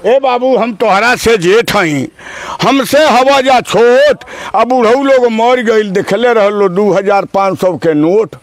ए बाबू हम तोहरा से जेठ हई हमसे हवा जा छोट अब बुढ़ऊ लोग मर गईल देखले रहलो दू हजार पाँच सौ के नोट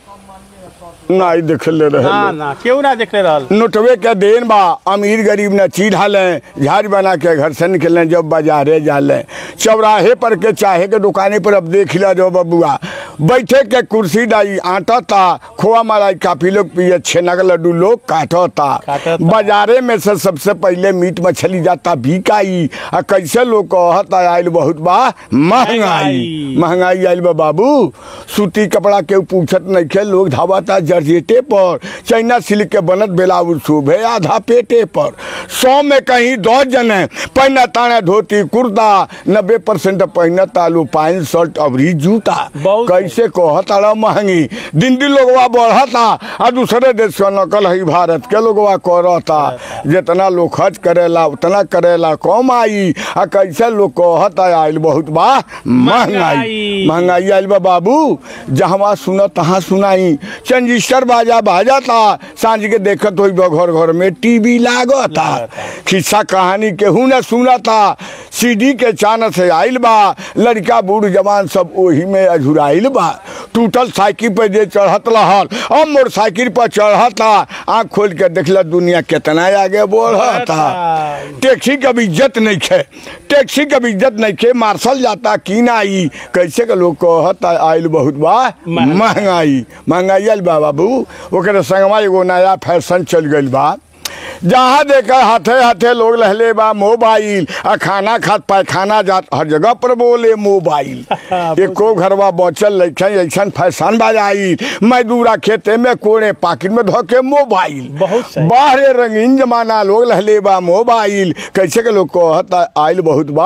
नहीं देखले ना रहे ना क्यों ना देखले रहल नोटवे के देन बा अमीर गरीब न चीढ़ा लें झाड़ बना के घर से निकलें जब बाजारे जा लें चौराहे पर के चाहे के दुकाने पर अब देख ला जो बबुआ बैठे के कुर्सी डाई आटा ता खोआ मलाई काफी लोग पिए छेना का लड्डू लोग काटो ता काटता। बाजारे में से सबसे पहले मीट मछली जाता बिकाई आ कैसे लोग कहता आयल बहुत बा महंगाई महंगाई। महंगाई आयल बा बाबू सूती कपड़ा के पूछत नहीं खे लोग धावता जर्जेटे पर चाइना सिल्क के बनत ब्लाउज शोभे आधा पेटे पर सौ में कहीं दस जने पहना ताने धोती कुर्ता नब्बे परसेंट पहना तालू पैंट शर्ट अवरी जूता बहुत कैसे कहता महंगी दिन दिन लोगवा बढ़ता आ दूसरे देश का नकल है भारत के लोगवा करता जितना लोग खर्च करेला उतना करेला कम आई आ कैसे लोग कहता आयल बहुत बा महंगाई महंगाई। महंगाई आयल बा बाबू जहाँ सुना तहाँ सुनाई चंजिस्टर बाजा बाजा था सांझ के देखत हुई घर घर में टीवी लागता खिस्सा कहानी केहू न सुना था सीडी के चान से आइल बा लड़का बूढ़ जवान सब ओही में अझुराइल बा टूटल साइकिल पर जे चढ़त रहल अब मोटरसाइकिल पर चढ़ता आँख खोल के देखला दुनिया कितना आगे बढ़ता टैक्सी का भी इज्जत नहीं खे टैक्सी का भी इज्जत नहीं खे मार्शल जाता की ना आई कैसे के लोग कहता आइल बहुत बा महंगाई। महंगाई महंगाई आइल बा बाबू ओकरे संगवा एगो नया फैशन चल गइल बा जहाँ देखा हाथे हाथे लोग लहले बा मोबाइल आ खाना खात पैखाना जात हर जगह पर बोले मोबाइल एको घरवा बचल लइखन ऐसन फैशन बाजाई मजदूरा खेते में कोने पाकिट में धोके मोबाइल बहुत सही। बाहरे रंगीन जमाना लोग लहले बा मोबाइल कैसे के लोग कहता आइल बहुत बा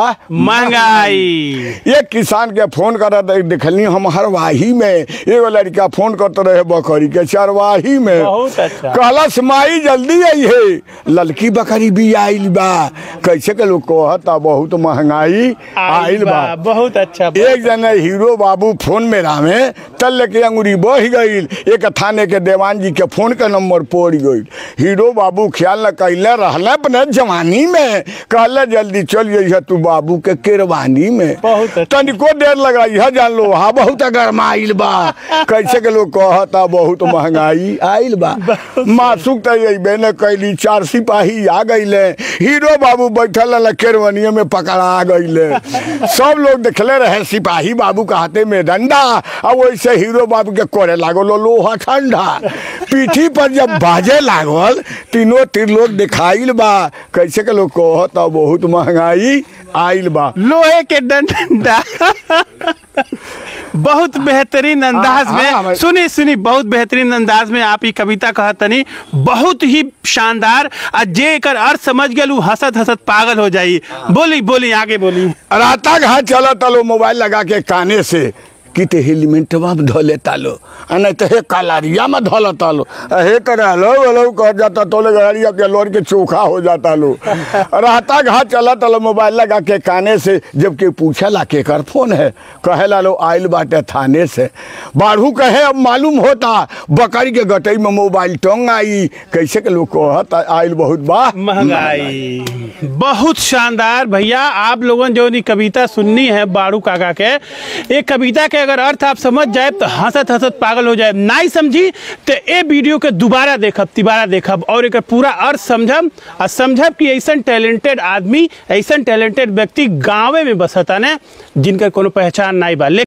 महंगाई एक किसान के फोन करत देखली हम हरवाही में एगो लड़का फोन करते रहे बकरी के चरवाही में बहुत अच्छा। कहलस माई जल्दी आई है ललकी बकरी भी आइल बा कैसे के लोग कहता बहुत महंगाई आइल बा बहुत अच्छा एक जने हीरो बाबू फोन में रामे तल लेके अंगुरी बढ़ गईल एक थाने के देवान जी के फोन के नंबर पड़ गईल हीरो बाबू ख्याल न कैले रहले अपने जवानी में कहले जल्दी चल जइह तू बाबू के केरवानी में बहुत अच्छा। तनिको देर लगाई है जान लो हा बहुत गरमाइल बा कैसे के लोग कहता बहुत महंगाई आइल बा मासुक त अइबे न कैली चार सिपाही आ गईले हीरो बाबू बैठल रहले केरवनिया में पकड़ा गईले सब लोग देखले रहे सिपाही बाबू के हाथे में डंडा आ वैसे हीरो बाबू के कोरे लागल लोहा ठंडा पीठी पर जब बाजे लागल तीनों तीन लोग दिखाइल बा कैसे के लोग कहता बहुत महंगाई आइल बा लोहे के डंडा बहुत बेहतरीन अंदाज हाँ, हाँ, में सुनी सुनी बहुत बेहतरीन अंदाज में आप ही कविता कहतनी बहुत ही शानदार आ जे एकर अर्थ समझ गेल उ हंसत हंसत पागल हो जाई बोली बोली आगे बोली राता घाट चला तलो मोबाइल लगा के काने से कि ते हेलीमेंटवा में धो लेता लो आ नहीं तो हे कलारिया में धो लेता लो आ हे करे हलो हलो कह जाता तोले गाड़िया के लोर के चोखा हो जाता लो राता घाट चला तलो मोबाइल लगा के काने से जबकि पूछे ला के कर फोन है कहे ला लो आइल बाटे थाने से बाढ़ू कहे अब मालूम होता बकरी के गटई में मोबाइल टंग आई कैसे के लोग कहता आइल बहुत बा महंगाई बहुत शानदार भैया आप लोगों जो नी कविता सुननी है बाड़ू काका के ये कविता के अगर अर्थ आप समझ जाए तो हंसत हंसत पागल हो जाए नहीं समझी तो ये वीडियो के दोबारा देखब तिबारा देखब और एक पूरा अर्थ समझब आ समझब कि ऐसा टैलेंटेड आदमी ऐसा टैलेंटेड व्यक्ति गाँवे में बसता ने जिनकर कोनो पहचान नहीं बा